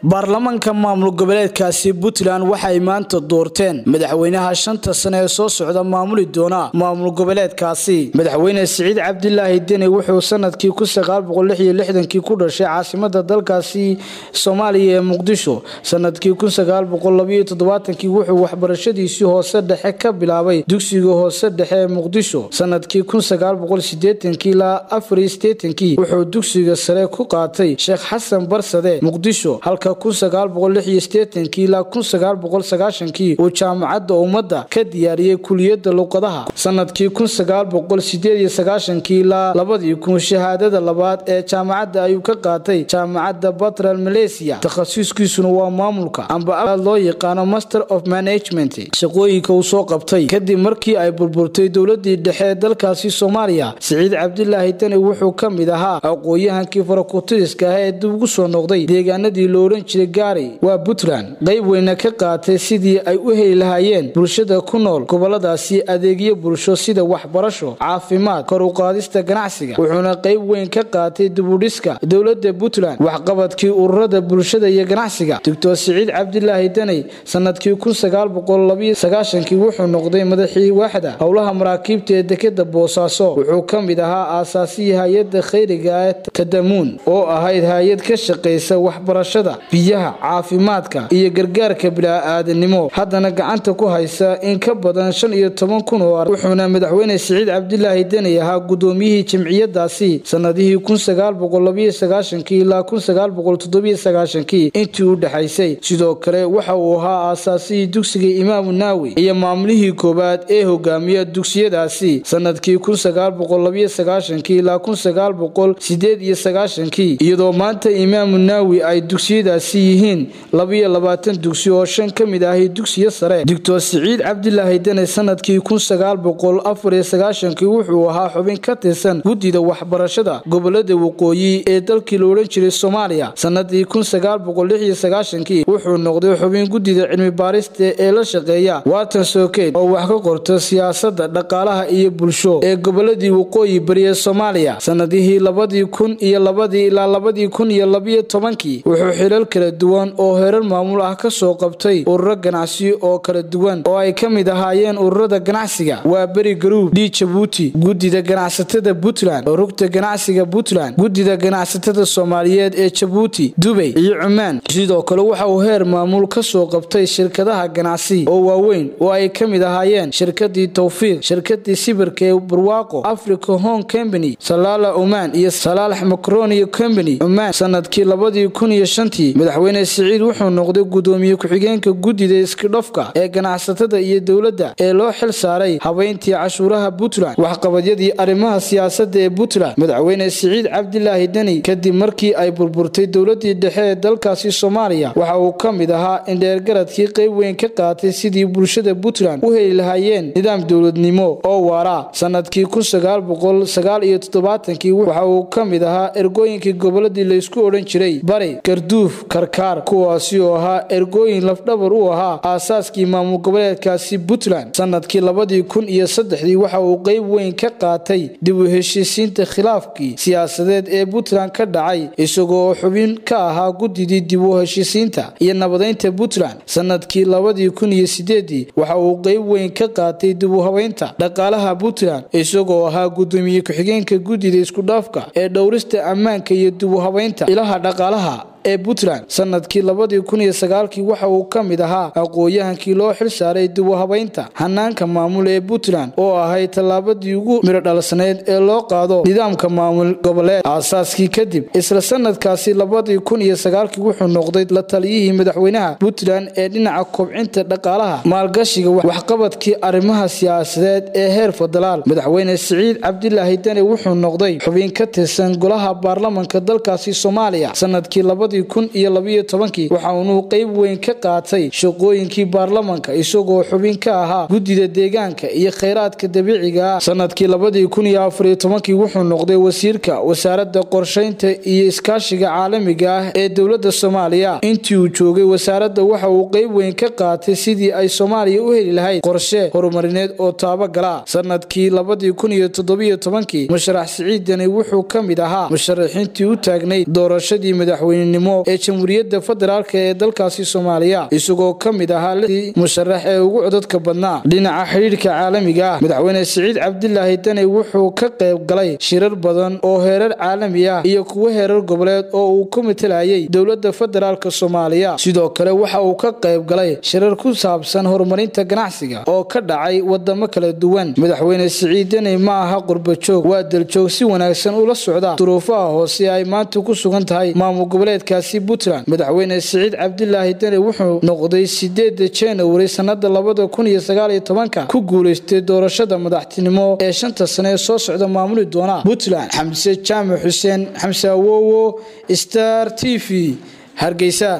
baarlamaanka maamul goboleedkaasi puntland waxay maanta doorteen madaxweynaha shanta sane ee soo socda maamuli doona maamul goboleedkaasi madaxweyne siciid cabdilaahi deni wuxuu sanadkii kii ku dhashay caasimada dalkaasi soomaaliya ee muqdisho sanadkii kii wuxuu waxbarashadiisii hoose dhexe ka bilaabay dugsiga hoose dhexe ee muqdisho sanadkii ilaa wuxuu dugsiga sare ku qaatay sheekh xasan barsade muqdisho halka ilaa uu jaamacadda ummadda ka diyaariyey kuliyada luqadaha sanadkii ilaa shahaadada labaad ee jaamacadda ayuu ka qaatay jaamacadda batral malaysia takhasuskiisuna waa maamulka amba loo yaqaano master of management shaqooyinka uu soo qabtay kadib markii ay burburtay dowladii dhexe ee dalkaasi soomaaliya siciid cabdilaahi deni wuxuu ka mid ahaa aqooyahankii farakutiriska ah ee dib ugu soo noqday deegaanadii lo odhan jiray gaari waa puntland qayb weyna ka qaatay sidii ay u heli lahaayeen bulshada ku nool goboladaasi adeegyo bulsho sida waxbarasho caafimaad kor u qaadista ganacsiga wuxuuna qayb weyn ka qaatay dibudhiska dowlada puntland waxqabadkii ururada bulshada iyo ganacsiga doctor siciid cabdilaahi deney sanadkii wuxuu noqday madaxii waaxda howlaha maraakiibta ee dekeda boosaaso wuxuu ka mid ahaa aasaasihii hay-ada khayriga ee tadamuun oo ahayd hay-ad ka shaqaysa waxbarashada biyaha caafimaadka iyo gargaarka bilaa-aadanimo haddana gacanta ku haysa in ka badan shan iyo toban kun oo ar wuxuuna madaxweyne siciid cabdilaahi deney ahaa gudoomiyihii jimciyadaasi sanadihii ilaa intii u dhexaysay sidoo kale waxa uu ahaa aasaasihii dugsiga imaamu naawi iyo maamulihii koowaad ee hogaamiya dugsiyadaasi sanadkii ilaa iyadoo maanta imaamu naawi ay dugsiyadaasi yihiin dugsi oo shan ka mid ahi dugsiyo sare doctor siciid cabdilaahi dene sanadkii wuxuu ahaa xubin ka tirsan guddida waxbarashada gobolada waqooyi ee dalkii la odhan jiray soomaaliya sanadii wuxuu noqday xubin guddida cilmi baarista ee la shaqeeya watan sokeyd oo wax ka qorto siyaasada dhaqaalaha iyo bulsho ee goboladii waqooyi bariye soomaaliya sanadihii labadii kun iyo labadii ilaa labadii kun iyo labiyo tobankii wuxuu xilal kala duwan oo herar maamul ah kasoo qabtay ururo ganacsi oo kala duwan oo ay ka mid ahaayeen ururada ganacsiga waa beri garuub d jabuuti guddida ganacsatada puntland rugta ganacsiga puntland guddida ganacsatada soomaaliyeed ee jabuuti dubay iyo cumaan sidoo kale waxa uu heer maamul kasoo qabtay shirkadaha ganacsi oo waaweyn oo ay ka mid ahaayeen shirkadii towfiiq shirkadii sibirka ee barwaaqo africa home company salaala oman iyo salaalax macronia company cumaan sanadkii labadii kun iyo shantii madaxweyne siciid wuxuu noqday gudoomiye ku-xigeenka guddida iskidhofka ee ganacsatada iyo dowladda ee loo xil saaray habeyntii cashuuraha puntland waxqabadyadii arrimaha siyaasada ee puntland madaxweyne siciid cabdilaahi deni kadib markii ay burburtay dowladii dhexe ee dalkaasi soomaaliya waxa uu ka mid ahaa indheergaradkii qayb weyn ka qaatay sidii bulshada puntland u heli lahaayeen nidaam dowladnimo oo waara sanadkii waxa uu ka mid ahaa ergooyinkii goboladii laysku odhan jiray bari garduuf karkaar kuwaasi oo ahaa ergooyin lafdhabar u ahaa aasaaskii maamul goboleedkaasi puntland sanadkii labadii kun iyo saddexdii waxa uu qayb weyn ka qaatay dib u heshiisiinta khilaafkii siyaasadeed ee puntland ka dhacay isagoo xubin ka ahaa guddidii dib u heshiisiinta iyo nabadeynta puntland sanadkii labadii kun iyo sideedii waxa uu qayb weyn ka qaatay dib u habeynta dhaqaalaha puntland isagoo ahaa gudoomiye ku-xigeenka guddida iskudhaafka ee dhowrista ammaanka iyo dib u habeynta ilaha dhaqaalaha ee puntland sanadkii labadii kun iyo sagaalkii waxa uu ka mid ahaa aqooyahankii loo xil saaray dib u habeynta hanaanka maamul ee puntland oo ahayd tallaabadii ugu midho dhalsanayd ee loo qaado nidaamka maamul goboleed aasaaskii kadib isla sanadkaasi labadii kun iyo sagaalkii wuxuu noqday la taliyihii madaxweynaha puntland ee dhinaca kobcinta dhaqaalaha maalgashiga waxqabadkii arrimaha siyaasadeed ee heer federaal madaxweyne siciid cabdilaahi deni wuxuu noqday xubin ka tirsan golaha baarlamanka dalkaasi soomaaliya sanadkii kun iyo labiyo tobankii waxa uunuu qayb weyn ka qaatay shaqooyinkii baarlamanka isagoo xubin ka ahaa guddida deegaanka iyo khayraadka dabiiciga ah sanadkii labadii kun iyo afariyo tobankii wuxuu noqday wasiirka wasaaradda qorshaynta iyo iskaashiga caalamiga ah ee dowladda soomaaliya intii uu joogay wasaaradda waxa uu qayb weyn ka qaatay sidii ay soomaaliya u heli lahayd qorshe horumarineed oo taabagala sanadkii labadii kun iyo toddobiyo tobankii musharax siciidani wuxuu ka mid ahaa musharaxiintii u taagnayd doorashadii madaxweynenimo madaxweynenimo ee jamhuuriyadda federaalk ee dalkaasi soomaaliya isagoo ka mid ahaa lidii musharax ee ugu codadka badnaa dhinaca xidhiidhka caalamiga ah madaxweyne siciid cabdilaahi deni wuxuu ka qayb galay shirar badan oo heerar caalami ah iyo kuwo heerar goboleed oo uu ku matalayay dowladda federaalk soomaaliya sidoo kale waxa uu ka qayb galay shirar ku saabsan horumarinta ganacsiga oo ka dhacay wadamo kala duwan madaxweyne siciid deni ma aha qurbajoog waa daljoog si wanaagsan ula socda duruufaha hoose ay maanta ku sugan tahay maamul goboleedkaasi puntland madaxweyne siciid cabdilaahi deni wuxuu noqday sideeda januari sanada labada kun iyo sagaaliyo tobanka ku guuleystay doorashada madaxtinimo ee shanta sane ee soo socda maamuli doona puntland xamse jaamac xuseen xamse awowo star t v hargeysa